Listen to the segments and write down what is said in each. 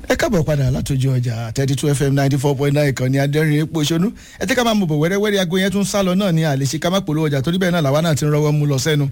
ẹ káàbọ̀ padà látòjú ọjà thirty two fm ninety four point nine kan ní adẹ́rìn epo ṣonú ẹ tẹ́ ká máa mú bọ̀ wẹ́rẹ́wẹ́rẹ́ aago yẹn tún sá lọ náà ní àlèṣe ká má polówó ọjà torí bẹ́ẹ̀ náà làwa náà ti ń rọwọ́ mú lọ sẹ́nu.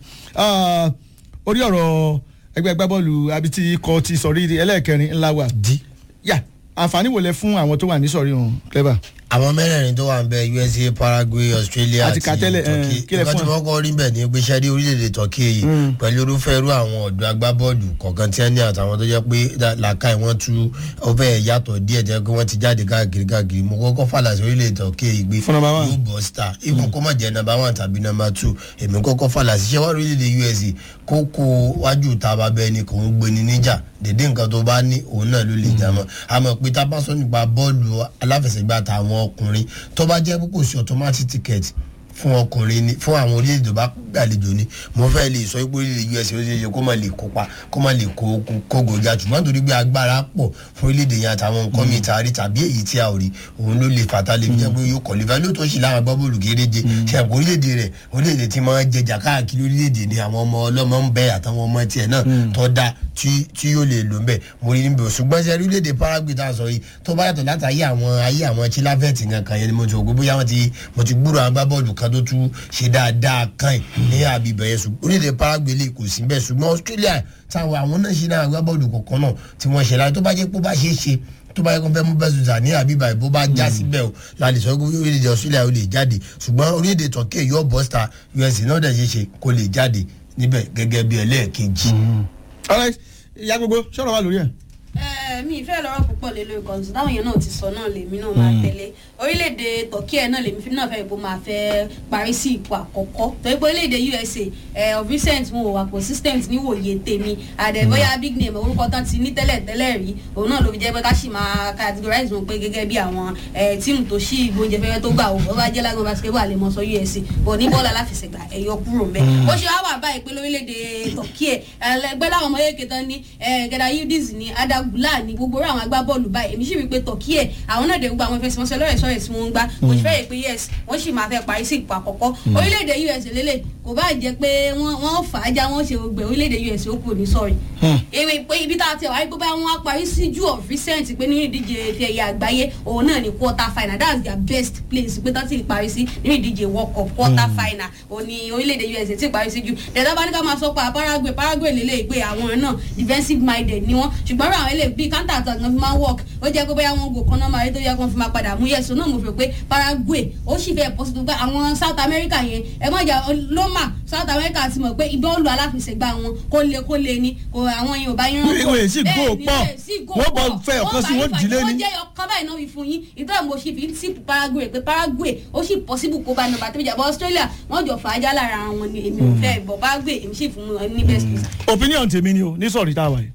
orí ọ̀rọ̀ ẹgbẹ́ agbábọ́ọ̀lù abiti ikọ̀ ti sọ̀rí ẹlẹ́ẹ̀kẹrin ńlá wa. di. yà àǹfààní wò lẹ fún àwọn tó wà ní sọ̀rí ọ̀hún clever. àwọn mẹ́rẹ̀ẹ̀rin tó wà ń bẹ usa paraguay australia Àti àti ká tẹ́lẹ̀, eh, turkey kí lẹ nǹkan fún tí ẹ? wọ́n kọ́ rí bẹ̀ ní pé sẹ́rí orílẹ̀-èdè turkey yìí pẹ̀lú irúfẹ́ irú àwọn ọ̀dọ́ agbábọ́ọ̀lù kọ̀ọ̀kan tí wọ́n ní àtàwọn tó jẹ́ pé dá- làákàyè wọn tú ó fẹ́ yàtọ̀ díẹ̀ jẹ́ pé wọ́n ti jáde káàkiri káàkiri mo kọ́kọ́ fàlà sí orílẹ̀-èdè turkey yìí gbé Fún number one. yóò bọ̀ star even kó má jẹ́ number one tàbí number two èmi kọ́kọ́ fàlà sí ṣẹ́wá orílẹ̀-èdè usa kókó wájú taba bẹ́ẹ̀ ni kò ń gbé ní níjà dédé nǹkan tó bá ní òun náà ló lè jà mọ́ àmọ́ pé tá a bá sọ nípa bọ́ọ̀lù aláfẹsẹ̀gbá tàwọn ọkùnrin tó bá jẹ́ pé kò sí automatic ticket fún ọkùnrin ni fún àwọn orílẹ̀-èdè tó bá gbàlejò ni mo fẹ́ lè sọ pé orílẹ̀-èdè usa ó ṣeé ṣe kó má lè kópa kó má lè kó kó- kógo ga ṣùgbọ́n torí pé agbára pọ̀ fún orílẹ̀-èdè yẹn àtàwọn nǹkan mi ta rí tàbí èyí tí a ò rí òun ló lè fàtà lè fi jẹ́ pé yóò kọ̀lífà lóòótọ́ sí láwọn agbábọ́ọ̀lù kéréje ṣe àpò orílẹ̀-èdè rẹ̀ orílẹ̀-èdè tí máa ń jẹjà káàkiri orílẹ̀-èdè ni àwọn ọmọ ọlọ́mọ ń bẹ àtàwọn ọmọ tiẹ̀ náà tó dá tí tí yóò lè lò ń bẹ̀ mo rí níbi ṣùgbọ́n ṣe orílẹ̀-èdè paraguay tá a sọ yìí tó bá yàtọ̀ látàyè àwọn ayé àwọn chilavert nǹkan yẹn ni mo ti rò pé bóyá wọ́n ti mo ti gbúrò àwọn agbábọ́ọ̀lù kan tó tún ṣe dáadáa kan ẹ̀ ní àbíbẹ̀ yẹn ṣùgbọ́n orílẹ̀-èdè paraguay lè kò sí bẹ́ẹ̀ ṣùgbọ́n australia táwọn àwọn náà ṣe náà agbábọ́ọ̀lù kọ̀ọ̀kan náà tí wọ́n ṣe láti tó bá jẹ́ pé ó bá ṣeé ṣe tó bá yẹ kó fẹ́ mú bẹ́ẹ̀ sùn ní àbíbá ìbò bá já síbẹ̀ o la lè sọ pé orílẹ̀-èdè australia ó lè jáde ṣùgbọ́n orílẹ̀-èdè turkey yóò bọ́ star us náà dẹ̀ ṣe ṣe kó lè jáde níbẹ̀ gẹ́gẹ́ bí ẹlẹ́ẹ̀kejì. alright ìyá gbogbo sọ̀rọ̀ wa lórí ẹ̀. Eh, mi ìfẹ́ lọ́rọ̀ púpọ̀ lé lórí kan táwọn èèyàn náà ti sọ náà lèmi náà máa tẹ̀lé orílẹ̀-èdè turkey ẹ̀ náà lèmi fi náà fẹ́ ìbò máa fẹ́ parí sí ipò àkọ́kọ́ torí pé orílẹ̀-èdè usa eh, of recent wọn ò wà consistent níwòye tèmi àdẹ̀bọ́yá big name orúkọ tán ti ní tẹ́lẹ̀ tẹ́lẹ̀ rí òun náà ló fi jẹ́ pé ká sì máa categorize wọn pé gẹ́gẹ́ bí àwọn eh, tíìmù tó ṣí ìgbóúnjẹ fẹ́fẹ́ tó gbà wò ó bá jẹ́ lágbọ́n basketball lè mọ sọ usa bọ̀ ní bọ́ọ̀lù aláfẹsẹ̀gbà ẹ̀yọ kúrò mẹ́ bó ṣe wá wà báyìí pé lórílẹ̀-èdè turkey ẹ̀ ẹgbẹ́ láwọn ọmọ yéèké tán ní gẹ̀dá yildiz ní adagula ní gbogbo orí àwọn agbábọ́ọ̀lù báyìí èmi sì rí i pé turkey ẹ̀ àwọn náà dẹ̀ gbogbo àwọn ìfẹsẹ̀wọnsẹ̀ lọ́rẹ̀ sọ̀rẹ̀ tí wọ́n ń gbá mo sì fẹ́ rè pé yes wọ́n sì máa fẹ́ parí sí ipò àkọ́kọ́ orílẹ̀-èdè us lélẹ̀ kò bá jẹ́ pé wọ́n wọ́n fà á já wọ́n ṣe gbẹ orílẹ̀-èdè us ó kù ní sọ̀rì èrè pé ibi tá a ti wà wípé bá wọn á parí sí ju of recent pé nínú ìdíje ti ẹ̀yà àgbáyé òun náà ní quarter final that's their best place pé tán ti parí sí nínú ìdíje world cup quarter final òun ni orílẹ̀-èdè us ti parí sí ju dẹ̀dá bá ní ká máa sọ pa paraguay paraguay lélẹ̀ pé àwọn náà defensive minded ni wọ́n ṣùgbọ́n àwọn ilé bíi counter attack náà fi máa work ó jẹ́ pé bóyá wọn gò kan náà máa rí tó yẹ kó fi máa padà mú yẹ̀sọ́ náà mo fi pé paraguay ó sì fẹ́ pọ̀ sí gbogbo àwọn south america yẹn ẹ mọ̀ jà loma south america ti mọ̀ pé ìbọ́ọ̀lù aláfẹsẹ̀gbá wọn kó le kó le ni kò àwọn yẹn ò bá yẹn Ìwé sì góò pọ̀. Wọ́n bọ̀ fẹ́ ọ̀kan sí wọ́n dìlé ní. wọ́n jẹ́ ọkàn báyìí náà fi fún yín ìtọ́ mo ṣe fi ń tip paraguay pé paraguay ó sì possible kó bá nọmba tó jà bọ́ australia wọ́n jọ fà á já lára wọn ni èmi ò fẹ́ ìbọ̀ paraguay èmi sì fún wọn ní best place. opinion tèmi ni o ní sọ̀rí tá a wà yìí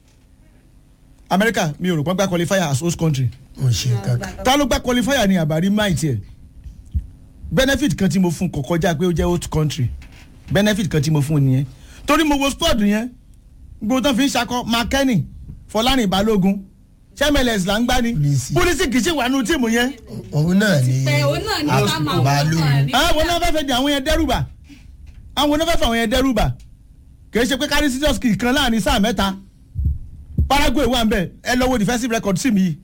america mi ò rò pọ́n gbá qualifier as host country mo ṣe kankan. ta ló gbá qualifier ní àbárí máì tiẹ̀ benefit kan tí mo fún kò kọjá pé ó jẹ́ host country benefit kan tí mo fún nìyẹn torí mo wo squad yẹn gbogbo tán fi ń ṣakọ makeni fọlárin balógun sẹmẹlẹs là ń gbá ni Pulisic. polisi kì í ṣe wà nù tíìmù yẹn òun náà ni pé òun náà ní ká máa Balógun. wọ́n àwọn náà fẹ́ fẹ́ di àwọn yẹn dẹ́rùbà àwọn náà fẹ́ fẹ́ àwọn yẹn dẹ́rùbà kì í ṣe pé kárí serious kì í kan láàrin sáà mẹ́ta paraguay wà ń bẹ̀ ẹ lọ́wọ́ defensive record sí mi yìí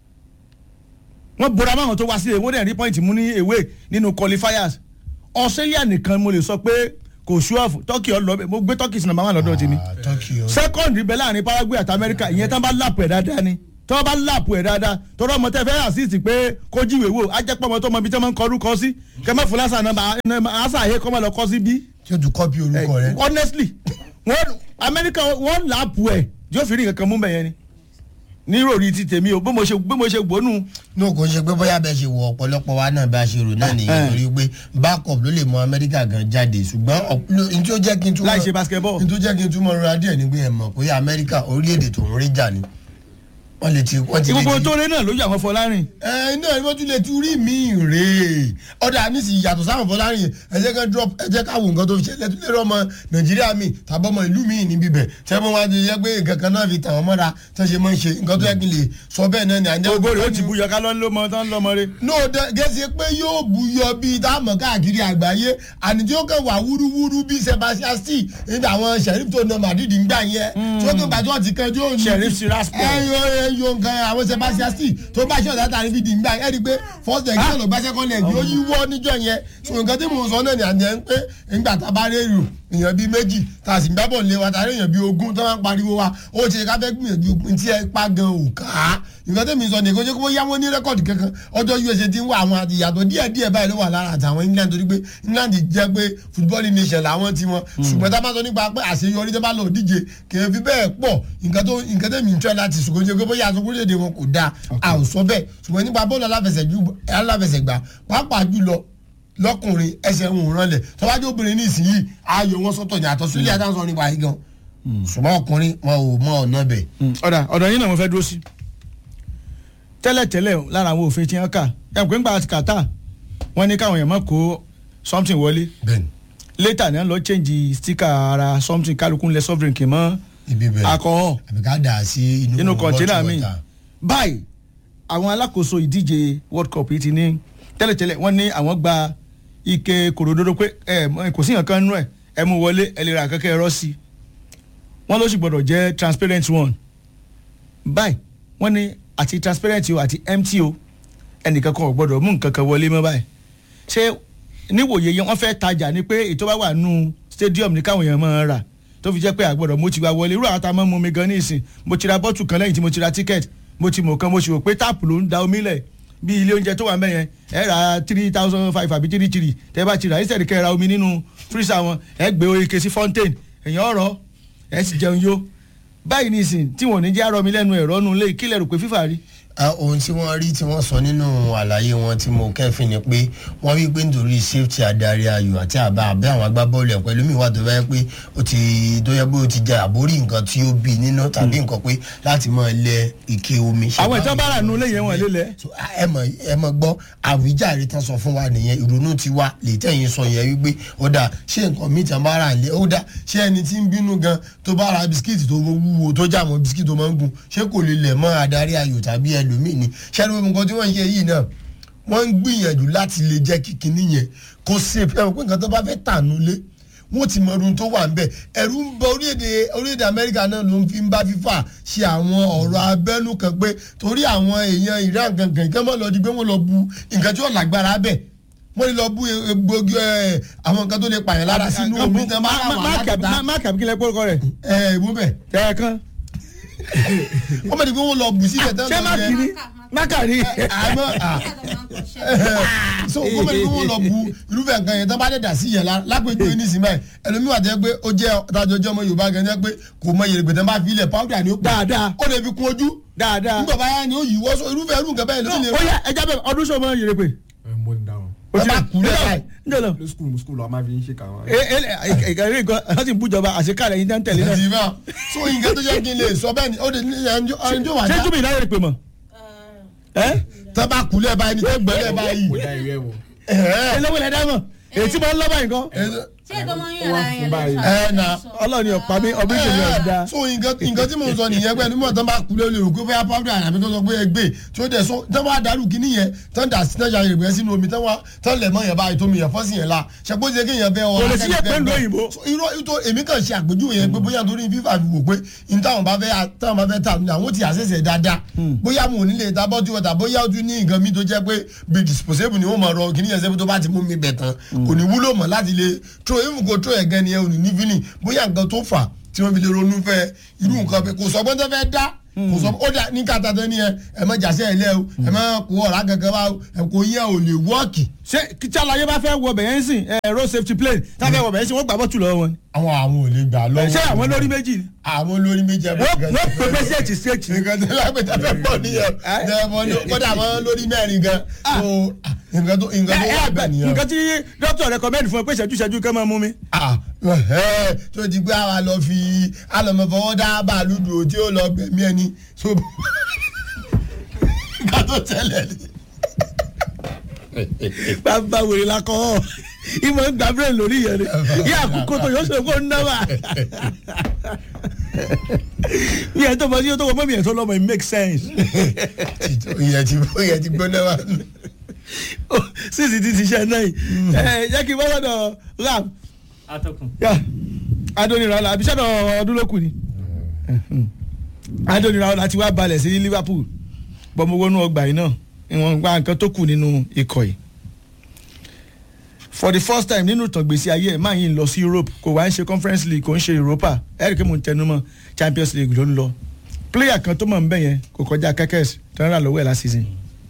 wọ́n bora máwọn tó wá sí èwo dẹ̀ rí point mú ní ewé nínú qualifiers australia nìkan mo lè sọ pé kò sú ọ̀fù turkey ọlọ́bẹ̀ mo gbé turkey sí number one lọ́dọ̀ tèmi Ah, turkey o. second ibẹ̀ láàrin paraguay àti america ìyẹn tán bá lápò ẹ̀ dáadáa ni tọ́ bá lápò ẹ̀ dáadáa tọ́rọ ọmọ tẹ́ fẹ́ assist pé kó jíwèé wò á jẹ́ pọ́ ọmọ tó mọ ibi tí wọ́n máa ń kọ orúkọ sí kẹ́mẹ́ fún lásán náà àṣà àyè kọ́ máa lọ kọ́ sí bí. tí o tún kọ́pì orúkọ rẹ. honestly wọ́n america wọ́n lápò ẹ̀ yóò fi rí nǹkan kan mú bẹ̀yẹn ni ní ròrí ti tèmi o bí mo ṣe bí mo ṣe gbónú ní kò ṣe pé bóyá bẹ́ẹ̀ ṣe wọ ọ̀pọ̀lọpọ̀ wa náà bá ṣe rò náà nìyẹn torí pé backup ló lè mọ amẹ́ríkà gan jáde ṣùgbọ́n ọ̀p- ló- n tí ó jẹ́ kí n túmọ̀ láì ṣe basketball. n tó jẹ́ kí n túmọ̀ rọra díẹ̀ ni pé ẹ mọ̀ pé amẹ́ríkà orílẹ̀-èdè tó ń rí jà ni wọ́n lè ti wọ́n ti lè gbogbo ti- tó lé náà lójú àwọn fọlárin ẹ náà wọ́n tún lè tún rí mi rèé ọ̀dà nísìnyí yàtọ̀ sáwọn fọlárin yẹn ẹ jẹ́ ká drop ẹ jẹ́ ká wo nǹkan tó fi ṣẹlẹ̀ tún lè rọ ọmọ nàìjíríà mi tàbí ọmọ ìlú mi níbí bẹ̀ tẹ́ mọ́ wá ti yẹ pé nǹkan kan náà fi tàn wọ́n mọ́ra tẹ́ ṣe máa ń ṣe nǹkan tó yẹ kí n lè sọ bẹ́ẹ̀ náà ni àjẹ́ gbogbo rẹ̀ ó ti buyọ ká lọ́n ló mọ tán lọ́mọ rẹ̀. no gẹ́sẹ̀ pé yóò buyọ bíi táàmù káàkiri àgbáyé àní tí ó kàn wá wúrúwúrú bíi sebastian stee níbi àwọn sheriff tó na madrid ń gbà yẹn tí ó kàn gbàtọ́ ti kẹjọ́ òní Sheriff Tiraspol. ẹyọ ẹyọ yo nǹkan àwọn sebastian steel tó bá ṣe ọ̀dà tàbí fìdí nígbà ẹ̀ rí i pé first leg náà ló bá second leg ó yí wọ́ níjọ́ yẹn so nǹkan tí mò ń sọ náà ni àjẹ́ ń pé nígbà tá a bá rí èrò èèyàn bíi méjì tá a sì ń gbábọ̀ lé wa tá a rí èèyàn bíi ogún tó máa ń pariwo wa ó ṣe ká fẹ́ gbìyànjú tí ẹ pa gan ò ká nǹkan tẹ̀mí sọ nìkan ṣé kó yá wọn ní rẹ́kọ̀dì kankan ọjọ́ usa ti ń wá àwọn ìyàtọ̀ díẹ̀ díẹ̀ báyìí ló wà lára àtàwọn england torí pé england jẹ́ pé football nation làwọn ti wọn ṣùgbọ́n tá a bá sọ nípa pé àṣeyọrí tó bá lọ díje kì í fi bẹ́ẹ̀ pọ̀ nǹkan tó nǹkan tẹ̀mí ń tẹ́ láti ṣùgbọ́n ṣe pé bóyá aṣọ orílẹ̀-èdè wọn kò dáa a ò sọ bẹ́ẹ̀ ṣùgbọ́n nípa bọ́ọ̀lù aláfẹsẹ̀gbá pàápàá jùlọ lọkùnrin ẹsẹ̀ ń rànlẹ̀ tọ́wájú obìnrin ní ìsinyìí ayò wọn sọ́tọ̀ ní àtọ́ sílẹ̀ àtàwọn sọ nípa yìí gan ṣùgbọ́n ọkùnrin wọn ò mọ ọ̀nà bẹ̀. ọ̀dà ọ̀dọ̀ yín náà mo fẹ́ dúró sí tẹ́lẹ̀tẹ́lẹ̀ lára àwọn òfin tí wọ́n kà ẹ̀ pé ńgbà kàtà wọ́n ní káwọn èèyàn má kó something wọlé bẹ́ẹ̀ni later ní wọ́n lọ change sticker ara something kálukú ńlẹ̀ soft drink mọ́ ibi bẹ́ẹ̀ alcohol àbí ká dà sí inú inú kọ̀ńténà bottle mi water. báyìí àwọn alákòóso ìdíje world cup yìí ti ní tẹ́lẹ̀tẹ́lẹ̀ wọ́n ní àwọn gba ike kòròdodo pé ẹ kò sí nǹkan nínú ẹ ẹ mú wọlé ẹ lè ra kankan ẹ̀rọ sí i wọ́n ló sì gbọ́dọ̀ jẹ́ transparent one báyìí wọ́n ní àti transparent o àti empty o ẹnìkan kan ò gbọ́dọ̀ mú nǹkan kan wọlé mọ́ báyìí ṣé níwòye yẹn wọ́n fẹ́ tajà ni pé ètò bá wà nù stadium ní káwọn èèyàn máa rà tó fi jẹ́ pé àgbọ̀dọ̀ mo ti wá wọlé irú àwọn tá a máa ń mú mi gan ní ìsìn mo ti ra bọ́tù kan lẹ́yìn tí mo ti ra ticket mo ti mọ̀ kan mo sì rò pé táàpù ló ń da omi lẹ̀ bí ilé oúnjẹ tó wà ń bẹ̀ yẹn ẹ ra three thousand five àbí three three tẹ́ bá ti rà ẹ sẹ̀rí kẹ́ ẹ ra omi nínú freezer wọn ẹ gbé oríke sí fountain èèyàn ọ̀rọ̀ ẹ sì jẹun yó báyìí ní ìsìn tí wọn ò ní jẹ́ àrọ́ mi lẹ́nu ẹ̀rọ nu lé kílẹ̀ rò pé fífà rí. Ah, ohun tí wọ́n rí tí wọ́n sọ nínú àlàyé wọn tí mo kẹ́fìn ni pé wọ́n rí pé nítorí safety adarí ayò àti àbá àbẹ́ àwọn agbábọ́ọ̀lù ẹ̀ pẹ̀lú mi wà tó báyẹ pé ó ti tó yẹ pé ó ti jẹ àbórí nǹkan tí ó bí nínú tàbí nǹkan pé láti máa lẹ ike omi. àwọn ìtàn bára nu lé yẹn wọn lé lẹ. So, ah, ẹ mọ̀ ẹ mọ̀ gbọ́ àwíjàre tán sọ fún wa nìyẹn ìrònú ti wá lè tẹ̀yìn sọ yẹn wípé ó dà ṣé nǹkan mi tàn bá rà lé ó dà ṣé ẹni tí ń bínú gan tó bá ra bisikíìtì tó wúwo tó jà mọ́ bisikíìtì tó máa ń gùn ṣé kò lè lẹ̀ mọ́ adarí ayò tàbí ẹlòmíì ni ṣé ẹni nǹkan tí wọ́n ń ṣe yìí náà wọ́n ń gbìyànjú láti lè jẹ́ kíkiní yẹn kó safe ẹ mọ̀ pé nǹkan tó bá fẹ́ tànú lé wọ́n ti mọ ọdún tó wà ń bẹ̀ ẹ̀rù ń bọ orílẹ̀-èdè orílẹ̀-èdè amẹ́ríkà náà ló ń fi ń bá fífà ṣe àwọn ọ̀rọ̀ abẹ́nú kan pé torí àwọn èèyàn ìran gangan kí wọ́n lọ di pé wọ́n lọ bu nǹkan tí ó lágbára bẹ̀ wọ́n lè lọ bu egbògi ẹ̀ àwọn nǹkan tó lè pààyàn lára sínú omi tán bá rà wọ́n alágbàtà máàkì àbíkílẹ̀ pórúkọ rẹ̀ ẹ̀ ìwọ́n bẹ̀ tẹ̀ ẹ̀ kan. wọ́n mọ̀ ní pé wọ́n lọ bù síbẹ̀ tán ṣé máàkì ni máàkà ni. àmọ́ so wọ́n mọ̀ ní pé wọ́n lọ bu irúfẹ́ nǹkan yẹn tán bá dẹ̀ dà sí yẹn la lápẹ̀jọ́ ní sinmi ẹ̀ ẹlòmíwà jẹ́ pé ó jẹ́ ọ̀tajọ́ ọjọ́ ọmọ yorùbá gan jẹ́ pé kò mọ yèrè gbẹ̀tẹ̀ bá fi ilẹ̀ powder ni ó pọ̀ Dáadáa. ó lè fi kún ojú dáadáa. nígbà báyà ni ó yí wọ́sọ irúfẹ́ irú nǹkan bẹ́ẹ̀ ló lè ó yá ẹja bẹ́ẹ̀ ọdún sọ ma yèrè pé. mo ní dáhùn. Ẹ bá kú lẹ́ka ẹ̀. njẹ́ lọ. ní skul skul a máa fi ń ṣe kàwọn. ìkàrí nǹkan wọ́n ti ń bújọba àṣekáàlẹ̀ yín tẹ́lẹ̀ náà. ìdìbò so nǹkan tó jẹ́ kí n lè sọ bẹ́ẹ̀ ni ó lè ní ẹnjọ́ ẹnjọ́ wà ṣé dá túbí ìdáyẹ̀ pè mọ́. ẹ́ tán bá kú lẹ́ẹ̀ báyìí ni tó gbẹ́ lẹ́ẹ̀ báyìí mo dá ìwé wò. ẹ̀ẹ́ eléwé lẹ́dá mọ̀ èyí tí mo ń lọ́ báyìí nǹkan. ṣé ètò ọmọ yín ara yẹn báyìí. ẹ na ọlọ́run ni ọ̀pá mi ọdún ìṣèlú ọ̀dà. so nǹkan nǹkan tí mo sọ nìyẹn pé nígbà tán bá kú lé olè rò pé bóyá powder àbí tó sọ pé ẹgbẹ́ tí ó dẹ̀ so tán bá dàrú kíní yẹn tán dà sí tán ṣe àyèrè sínú omi tán wá tán lẹ̀ mọ́ yẹn báyìí tó mi yẹn fọ́sì yẹn la ṣàpọ̀ ṣe kéèyàn bẹ́ ọ Kò lè sí yẹn pẹ̀lú òyìnbó. So, irọ́ ìtò èmi kàn ṣe àpèjúwe yẹn pé bóyá torí fífà fi wò pé n táwọn bá fẹ́ táwọn bá fẹ́ tà ní àwọn ti àṣẹṣẹ dáadáa bóyá mo ò ní lè ta bọ́tú wọ̀tà bóyá o tún ní nǹkan mi tó jẹ́ pé bí disposable ni wọ́n máa rọ kíní yẹn sẹ́bi tó bá ti mú mi bẹ̀ tán kò ní wúlò mọ́ láti lè tro even kò tro ẹ̀gẹ́ ni ẹ ò ní ní feeling bóyá nǹkan tó fà tí wọ́n fi lè ronú fẹ́ irú nǹkan bẹ́ẹ̀ kò sọ pé tó fẹ́ dá kò sọ ó dà ní kàtà tó ní ẹ ẹ má jàṣẹ ẹ lẹ o ẹ má kó ọ̀rá kankan wá o ẹ kò yẹ ò lè wọ́ọ̀kì ṣé kí tí alaye bá fẹ́ wọ bẹ̀yẹn sìn ẹ road safety plane tá a fẹ́ wọ bẹ̀yẹn sìn wọ́n gbà bọ́tù lọ́wọ́ wọn. àwọn àwọn ò lè gbà lọ́wọ́ ṣé àwọn lórí méjì ni. àwọn lórí méjì ẹ wọ́n wọ́n pè pé ṣéètì ṣéètì. nǹkan tó lágbèjà fẹ́ pọ̀ nìyẹn kódà àwọn lórí mẹ́rin gan so nǹkan tó nǹkan tó wà bẹ́ẹ̀ nìyẹn. nǹkan tí dókítà recommend fún ẹ pé ṣẹ́jú ṣẹ́jú kẹ́ máa mú mi. Ah, ẹ̀hẹ́, tó ti gbé àwa lọ fi alọmọfọwọ́ dá bàálù dùn tí ó lọ gbẹ̀mí ẹni so nǹkan tó tẹ̀lé ni. bàbá wèrè la kọ́ ọ́ ìmọ̀ ń gbà bẹ́ẹ̀ lórí yẹn ni yíyá àkókò tó yọ sọ fún un náà bí ẹ tó bọ sí yóò tó wọ mọ́ mi ẹ̀ tó lọ́mọ it make sense ìyẹn ti ìyẹn ti gbóná wa. sísì ti ti ṣe náà yìí ẹ jẹ́ kí n bá lọ́dọ̀ ram atọ́kùn. yá adóni rà lá àbí sọ́dọ̀ ọdún ló kù ni. Anthony Raola ti wá balẹ̀ sí Liverpool bọ́mọ wọnú ọgbà yìí náà ìwọ̀n gba nǹkan tó kù nínú ikọ̀ yìí for the first time nínú ìtàn gbèsè ayé ẹ̀ máa yín lọ sí Europe kò wá ń ṣe Conference League kò ń ṣe Europa eric mo ń tẹnumọ́ Champions League ló ń lọ player kan tó mọ̀ ń bẹ̀ yẹn kò kọjá kẹ́kẹ́s tó ń rà lọ́wọ́ ẹ̀ last season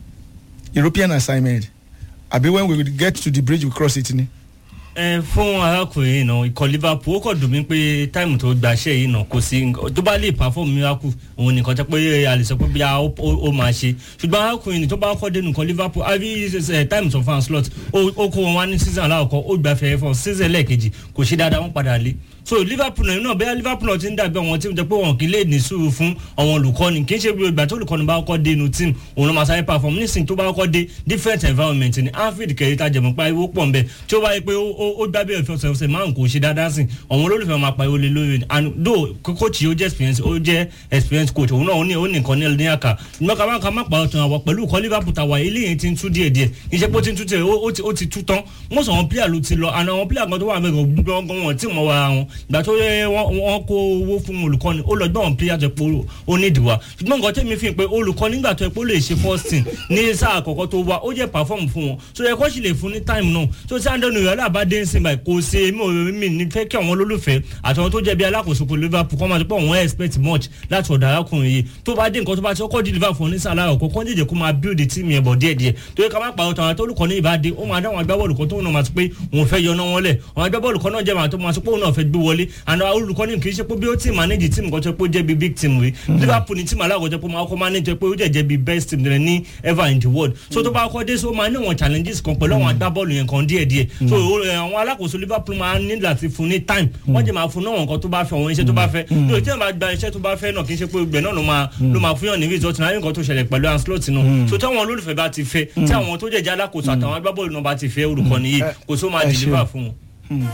European assignment àbí when we get to the bridge we cross it ni. ẹ fún arákùnrin yìí náà ikọ̀ Liverpool ó kọ̀ dùn mí pé táìmù tó gbaṣẹ́ yìí náà kò sí tó bá lè perform miracle òun nìkan tẹ́ pé a lè sọ pé bí a ó ó máa ṣe ṣùgbọ́n arákùnrin ní tó bá kọ́ dénú ikọ̀ Liverpool àbí táìmù tó fan slot ó ó kó wọn wá ní season aláwọ̀kọ́ ó gbà fẹ́ẹ́ fọ́ season lẹ́ẹ̀kejì kò ṣe dáadáa wọ́n padà lé so Liverpool náà bẹ́ẹ̀ Liverpool náà ti ń dàbí àwọn tí wọ́n jẹ́ pé wọn kì í lè ní sùúrù fún àwọn olùkọ́ni kì í ṣe bí ìgbà tó olùkọ́ni bá kọ́ dé inú team òun ló máa sáré perform nísìnyí tó bá kọ́ dé different environment ní Anfield kẹrìíta jẹ̀mọ́ pa iwó pọ̀ nbẹ tí ó bá yẹ pé ó gbá bí ẹ̀fọ́ ọ̀sẹ̀ márùn kò ṣe dáadáa sí àwọn olólùfẹ́ máa pa ìwọlé lórí and though coach yìí ó jẹ́ experience ó jẹ́ experience coach òun náà ó ní ó ní nǹkan ní àkà ìgbọ́n ká má ká má pa ọ̀tún àwọ̀ pẹ̀lú ìkọ́ Liverpool tàwa ilé yẹn ti ń tú díẹ̀ díẹ̀ kì í ṣe pé ó ti ń tú tiẹ̀ ó ti tú tán most àwọn player ló ti lọ and àwọn player kan tó wà mẹ́rin gbọ́ngàn wọn tí mọ̀ wá wọn ìgbà tó yẹ wọ́n kó owó fún olùkọ́ni ó lọ gbọ́n player tó pé ó ní ìdìwà ṣùgbọ́n nǹkan tẹ́mi fi hàn pé olùkọ́ni nígbà tó yẹ pé ó lè ṣe first team ní sáà àkọ́kọ́ tó wá ó jẹ́ perform fún wọn so yẹ kó sì lè fún ní time náà so tí andrew nìyẹn alábà dé ń sìn báyìí kò ṣe mí ò mí ní fẹ́ kí àwọn olólùfẹ́ àtàwọn tó jẹ́ bí alákòóso kò Liverpool kọ́ máa ti pọ̀ wọ́n expect much láti ọ̀dọ̀ arákùnrin yìí tó bá dé nǹkan tó bá ti kọ́kọ́ deliver fún ní sáà láàrọ̀ kọ́kọ́ jẹ́jẹ́ kó máa build the team yẹn bọ̀ díẹ̀díẹ̀ tó yẹ ká má pàrọ̀ tàwọn olùkọ́ni ìbá dé ó máa dáwọn agbábọ́ọ̀lù kan tó náà máa ti pé òun fẹ́ yọná wọn lẹ̀ àwọn agbábọ́ọ̀lù kan náà jẹ́ màá tó máa ti pé òun náà fẹ́ gbé wọlé and olùkọ́ni kì í ṣe pé bí ó ti manage team kan tó pé ó jẹ́ bí big team rí Liverpool ní team alákọ̀ọ́jọ́ pé máa kọ́ manage pé ó jẹ́ jẹ́ bí best team rẹ̀ ní ever in the world so tó bá kọ́ dé so máa ní àwọn challenges kan pẹ̀lú àwọn agbábọ́ọ̀lù yẹn kan díẹ̀díẹ̀ so àwọn alákòóso Liverpool máa ní láti fún ní time wọ́n jẹ́ máa fún náà nǹkan tó bá fẹ́ àwọn iṣẹ́ tó bá fẹ́ yóò tí wọ́n bá gba iṣẹ́ tó bá fẹ́ náà kì í ṣe pé gbẹ̀ náà ló máa ló máa fún yàn ní result náà nǹkan tó ṣẹlẹ̀ pẹ̀lú Ancelotti náà so tí àwọn olólùfẹ́ bá ti fẹ́ tí àwọn tó jẹ̀jẹ̀ alákòóso àtàwọn agbábọ́ọ̀lù náà bá ti fẹ́ olùkọ́ni yìí kò tó máa deliver fún wọn.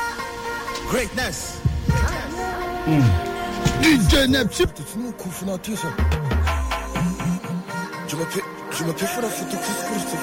Greatness. DJ Neptune. C'est une coup, c'est une Je me fais, je me fais faire la photo, qu'est-ce que je